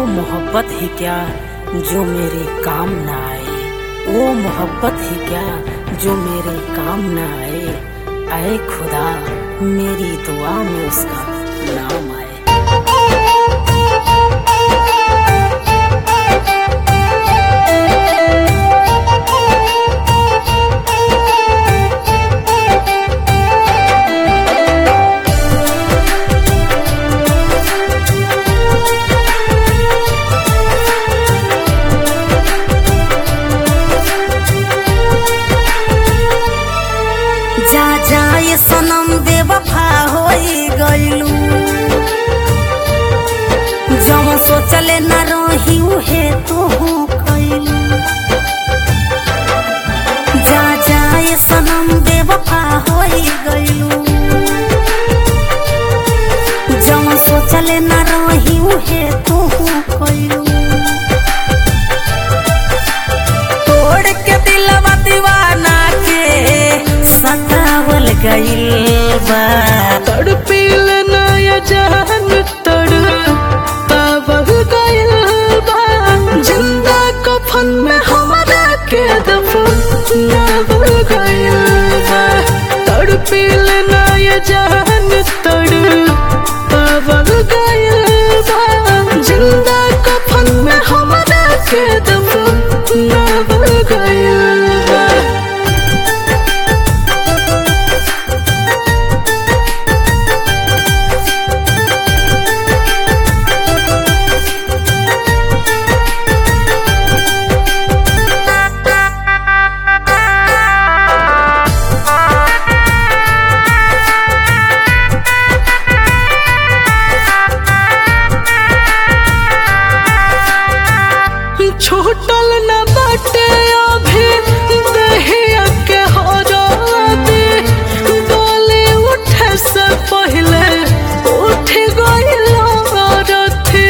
मोहब्बत ही क्या जो मेरे काम ना आए वो मोहब्बत ही क्या जो मेरे काम ना आए आए खुदा मेरी दुआ में उसका नाम आए जा जाए सनम बेवफा होई गइलू जब सोचले न रही उहे तू कइलू जा जाए सनम बेवफा होई गइलू जब सोचले न रही उहे तू कइलू तोड़ के दिलवा दीवाना के सतावल गइल बा तड़पिल नया जान तड़ तब गइल बा जिंदा कफन में हमरा के दफनाव गइल बा तड़पिल नया जान तड़ तब गइल बा जिंदा कफन में हमरा के दफनाव गइल बा छूटल न बाटे अभी दहिया के हराबे डोले उठे से पहले उठ गइल रथी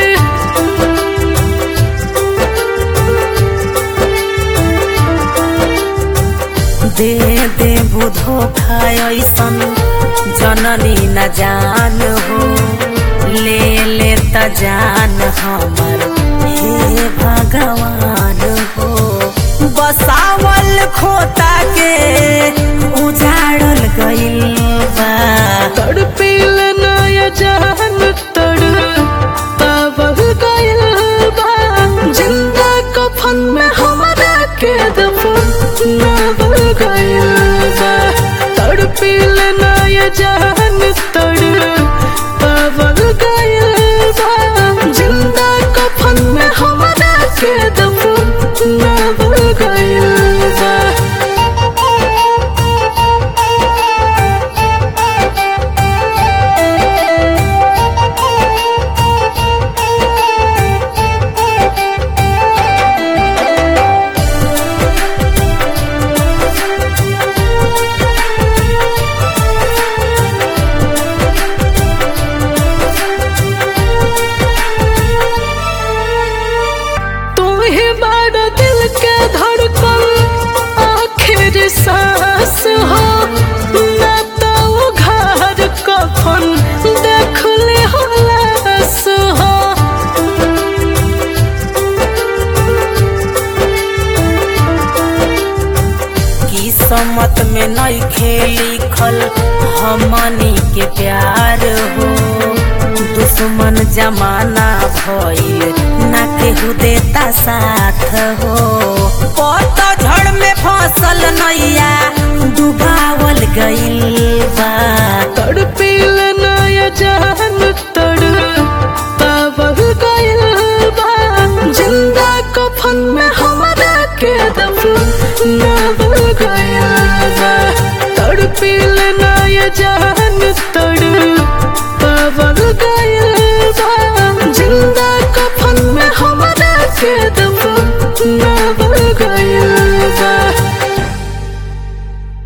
दे दे बुधो ऐसन जननी न जान हो ले ले त जान हमर हे भगवान हो बसावल खोता के उजाड़ल गइल बा तड़पिल नया जान तड़ तब गइल बा जिंदा कफन में हमरा के दफनाव गइल बा तड़पिल नया जान तड़ तब गइल बा जिंदा कफन में हमरा के दफनाव गइल बा तू ही बड़ा दिल के धड़कन आखिर सांस हो ना तो वो घर कफन देख ले हो लाश हो किस्मत में नइखे लिखल हमनी के प्यार हो दुश्मन जमाना भइल ना केहू देता साथ हो पतझड़ में फसल नैया डुबावल गइल बा तड़पिल नया जान तड़ तब गइल बा जिंदा कफन में हमरा के दफनाव गइल बा तड़पिल नया जान तड़